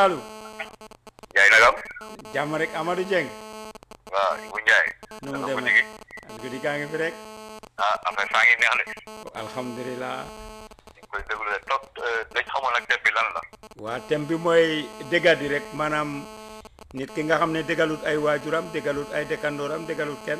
Saalu Njaay nagam jàmm rek Amadou Dieng waaw Ibu Njaay nu mu naka demee guddi gi guddi gaa ngi fi rek ah affaire saa ngi neex de alhamdulilah ñu ngi koy déglu de toog dañ xamoon nag thème bi lan la waa thème bi mooy dégga di rek maanaam nit ki nga xam ne déggalut ay waajuram déggalut ay dëkkandooram déggalut kenn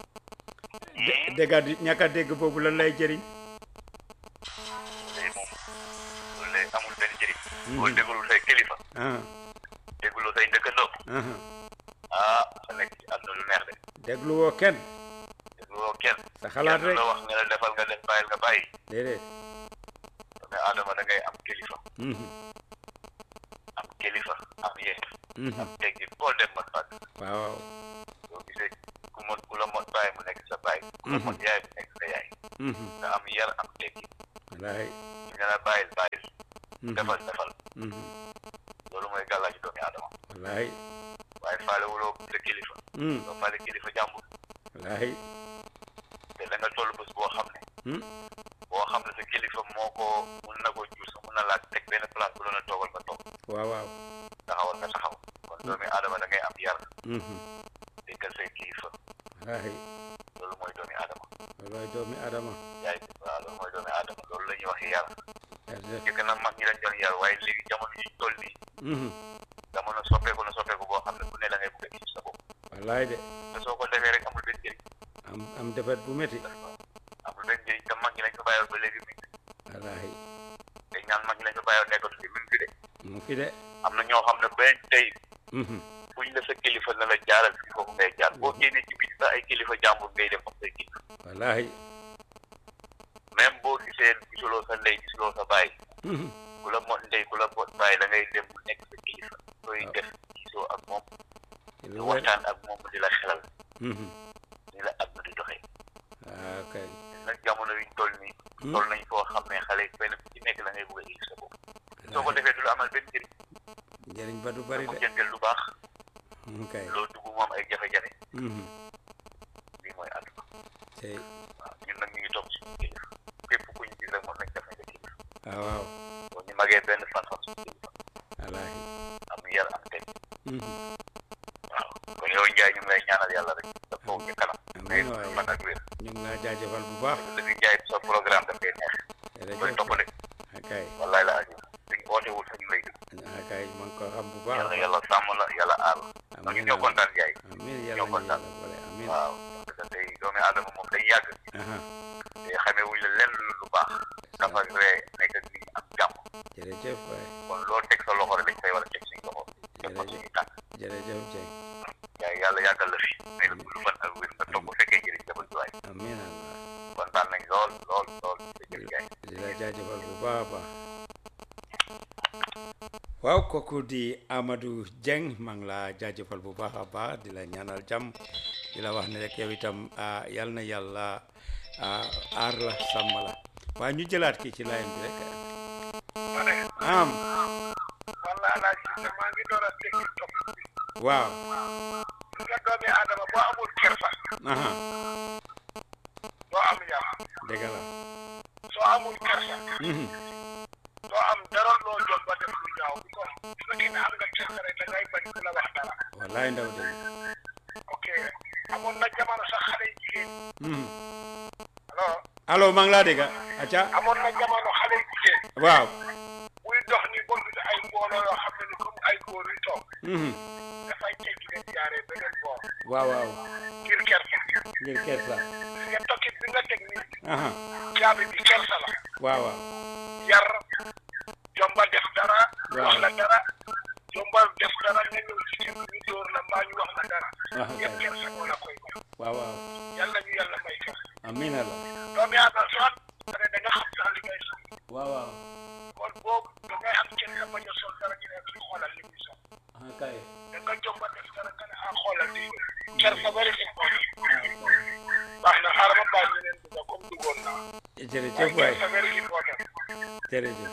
dé- dégga di ñàkk a dégg boobu lan lay jëriñ léegi moom loolu lay amul benn njëriñ boo déglu say kilifa ah déglu say dëkkandoo ah ah sa nekk ci àdduna lu neex de dégluwoo kenn dégluwoo kenn sa xalaat kenn rek la wax nga la defal nga def bàyyil nga bàyyi déedéet mais Adama da ngay am kilifa Mhm, am kilifa am yéen mhm. am teggi boo dem mot fàgg waaw waaw soo gisee ku mot ku la mot bàyyi mu nekk sa bàyyi ku la mot yaay mu nekk sa yaay Mhm, nga am yar am teggi wallaay ñu ne la bàyyil bàyyil Mhm, defal defal mhm, loolu mooy gàllaaju doomi Adama wallaay waaye faale wuloo sa kilifa Mhm, doo faale kilifa jàmbur wallaay te da nga toll bés boo xam ne Mhm, boo xam ne sa kilifa moo ko mun na ko jur sa mun na laa teg benn place bu doon a toogal nga toog waaw waaw taxawal nga taxaw kon doomi Adama da ngay am yar Mhm, déggal say kilifa wallaay loolu mooy doomi Adama wallaay doomi Adama yaay waaw loolu mooy doomi Adama loolu la ñuy wax yar jërëjëf jëkk na mag ñi lañ doon yar waaye léegi jamono yi ñu toll nii Mhm, jamono soppeeku na soppeeku boo xam ne ku ne da ngay bëgg a indi sa bopp wallaay de te soo ko defee rek amul benn njëriñ am am defet bu métti amul benn njëriñ te mag ñi lañ ko bàyyoon ba léegi mi ngi wallaay te ñaan mag ñi lañ ko bàyyoon nekkatu fi mi ngi fi de mu fi de am na ñoo xam ne benn tey Mhm, buñ la sa kilifa na la jaaral fi foofu ngay jaar boo génnee ci biir sax ay kilifa jàmbur ngay def ak say kilifa wallaay même boo gisee gisuloo sa ndey gisuloo sa baay Mhm, ku la mot ndey ku la mot baay da ngay dem mu nekk sa kilifa sooy def gisoo ak moom di lu wér waxtaan ak moom di la xelal Mhm, ni la àdduna di doxee ah kay nag jamono yuñ toll nii Hmm. toll nañ foo xam ne xale yi benn ku ci nekk la ngay bëgg a indi sa bopp soo ko defee du la amal benn njëriñ njëriñ ba du bari mu de jëndal lu baax mu kay loo dugg moom ay jafe-jafe Mhm, lii mooy àdduna tey waaw ñun nag ñu ngi toog suñu kilifa képp ku ñu gis rek mën nañ def nga kilifa waaw waaw boo ñu magee benn fan fan suñu kilifa wallaahi am yar am teg Mhm, waaw kon yow Ndiaye ñu ngi lay ñaanal yàlla rek sa foofu ci kanam ngay amiin waay fan ak wér ñu ngi laa jaajëfal bu baax dafi Ndiaye sa programme daf koy neex koy jërëjëf toppale ah kay wallaay la aju suñ ootewul sax ñu lay dégg ah kay ma ngi ko xam bu baax yàlla yàlla sàmm la yàlla aar la ndax ñu amiin ñoo kontaan Ndiaye amiin yàlla ñoo ñu kontaan. yàlla boole amiin waaw parce que tey doomi aadama moom day yàgg aha te xamee wuñ la lenn lu baax dafa ree nekk ak nit ñi am jàmm jërëjëf waay kon loo teg sa loxo rek dañ koy war a teg suñu loxo teg ko suñu tànk jërëjëf Dieng yaay yàlla yàggal la fi may la gudd fan ak wér nga toog bu fekkee njëriñ dafa duwaay amiin allah kontaan nañ lool lool lool jërëjëf Ndiaye di la jaajëfal bu baax a baax waaw kooku di Amadou Dieng maa ngi la jaajëfal bu baax a baax di la ñaanal jàmm di la wax ne rek yow itam ah, yal na yàlla ah, aar la sàmm la waaye ñu jëlaat kii ci line bi rek ma ne am walla laa gis ne maa ngi door a dégg topp bi waaw nga doomi aadama boo amul kersa aha doo am yar dëgg la soo amul kersa Mhm. doo am dara loo jot ba def lu ñaaw bi ko su fekkee ne am nga kersa rek da ngay bañ ku la wax dara wallaay ndaw de ok amoon na jamono sax xale yu jigéen Mhm. alors allo maa ngi laa dégg acca amoon na jamono xale yu jigéen waaw buy dox ni ba gis ay mbooloo yoo xam ne ni comme ay góor yu toog Mhm. dafay teggi leen jaaree beneen boor waaw waaw ngir kersa ngir kersa nga tokkit bi nga teg nii aha caabi bi kersa la waaw waaw yar jomba def dara Waaw. wax la dara jomba def dara nga ñëw ci kër ñu dóor la mbaa ñu wax la dara Ah, yëpp kay. kersa moo la koy may waaw waaw yàlla ñu yàlla may kersa amiin allah doomi aadama soo pare da nga xam sax li ngay sol waaw waaw kon boobu da ngay am kersa bañ a sol dara ñu ne kii xoolal li muy sol ah kay da nga jomba def dara nga ne ah xoolal lii kersa bari important baax na xaaral ma bàyyi ñeneen dugga comme duggoon naa jërëjëf waay kersa very important jërëjëf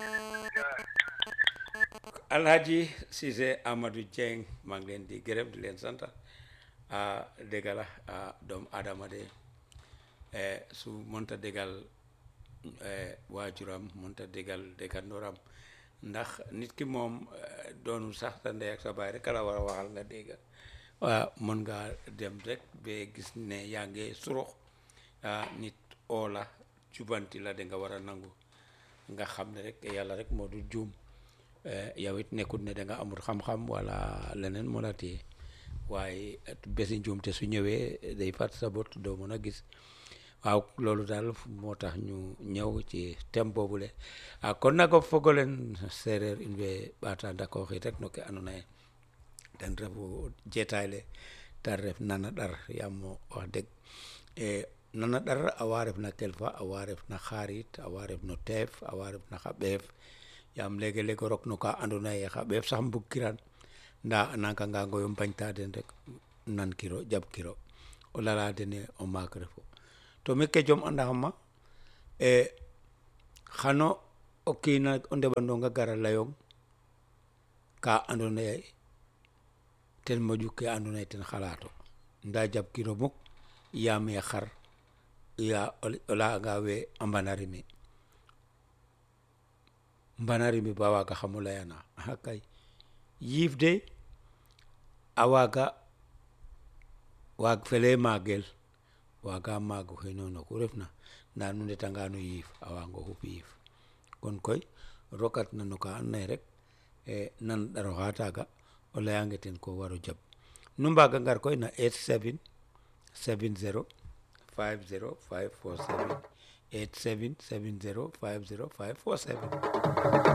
Alhaji Cissé Amadou Dieng maa ngi leen di gërëm di leen sant ah dégg la ah doomu Adama de eh, su mënta déggal eh, waajuram mënta déggal dëkkandooram ndax nit ki moom eh, doonul sax sa ndey ak sa baay rek la war a waxal nga dégg waaw mën nga dem rek ba gis ne yaa ngi surux nit oo la jubanti la da nga war a nangu nga xam ne rek yàlla rek moo du juum yow it nekkut ne da nga amul xam-xam wala leneen moo la téye waaye bési njuum te su ñëwee day fàtt sa bot doo mën a gis waaw loolu daal moo tax ñu ñëw ci thème boobule ah kon nag o fogolen sereer in way ɓaata ndakooxi rek no ke andoona yee ten refu jeetaay le ta ref nana ɗar yaam wax dëgg nana ɗar a wa ref na kelfa a wa ref na xarit a wa ref no teef a wa ref na xa ɓeef yaam leege leeg o rok no ka andoona yee xa ɓeef sax mbugkiran ndaa a nangangango yo mbañta den rek nankiro jaɓkiro o lala dene o maak refo to mi ke jom andaxama xano o kiina o ndeɓandong a gara layong ka andoona yee ten moƴu ke andoona yee ten xalaato ndaa jaɓkiro muk yaam ee xar ya o layanga we a mbanarimi mbanarimi ba waagaxam o layana axa kay yiif de a waaga waag felee maagel waaga maag oxey noon oxu refna ndaa nu ndetanga no yiif a waagango xup yiif kon koy rokatna no ka andoona yee rek nan ɗar oxa taaga o layange ten ko war o jaɓ nu mbaaga ngar koy na 87 70 50 547 87 70 50 547